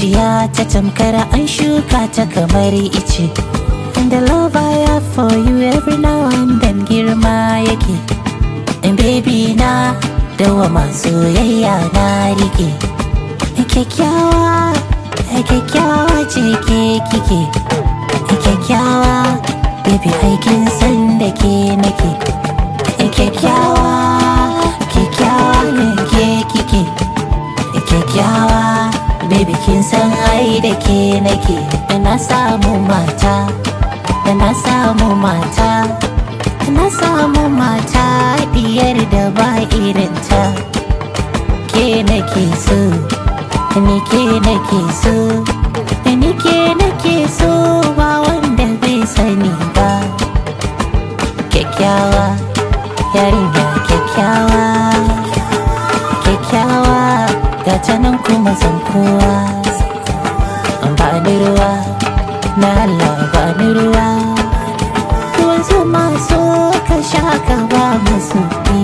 zuciya ta tamkar an shuka ta kamar ice And the love I have for you every now and then girma yake And baby na dawa masu soyayya na rike Kyakkyawa, kyakkyawa ce ke kike Kyakkyawa, baby aikin san da ke nake Kyakkyawa, kyakkyawa ne ke kike Kyakkyawa, baby kin san ai da ke nake Da na samu mata, da na samu mata Da na samu mata diyar da ba irinta Ke nake so, ni ke nake so Ni ke nake so ba wanda bai sani ba Kyakkyawa, yarinya kyakkyawa kyakkyawa ga ta nan kuma zan kowa ba ni ruwa na Allah ba ni ruwa ruwan zuma so ka sha ka ba musu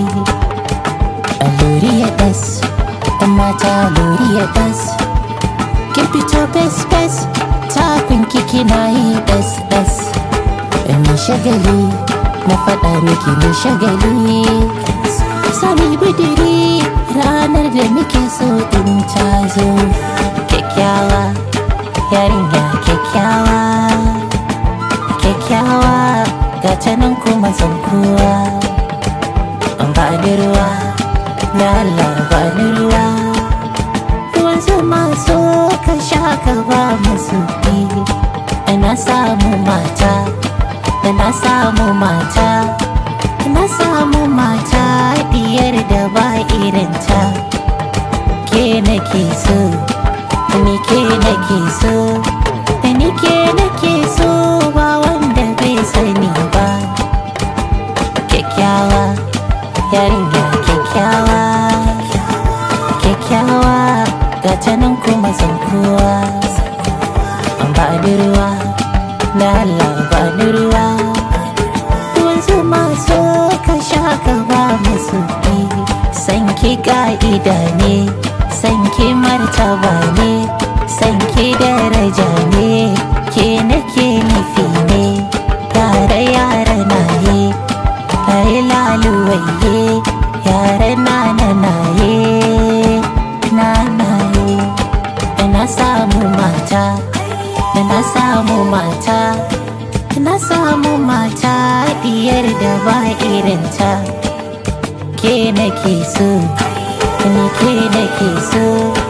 a lori ya das ɗan mata lori ya das kin fito bes bes tafin kiki na yi das das ni shagali na faɗa miki ni shagali sani budiri ranar da muke so din ta zo kyakkyawa yarinya kyakkyawa kyakkyawa ga ta nan kuma zan kowa ba ni ruwa na Allah ba ni ruwa ruwan zuma so ka sha ka ba musu na samu mata da na samu mata na samu mata diyar da ba irinta ke nake so ni ke nake so ni ke nake so ba wanda bai sani ba kyakkyawa yarinya kyakkyawa kyakkyawa ga ta nan kuma zan kowa ba ni ruwa na Allah ba ni ruwa ruwan zuma so ka sha ka ba musu sanki ka'ida ne sanki martaba ne sanki daraja ne ke nake nufi ne yare yare na ye yi laluwaye yare na na na ye na na ye na samu mata na samu mata na samu mata diyar da ba irinta ke nake so ni ke nake so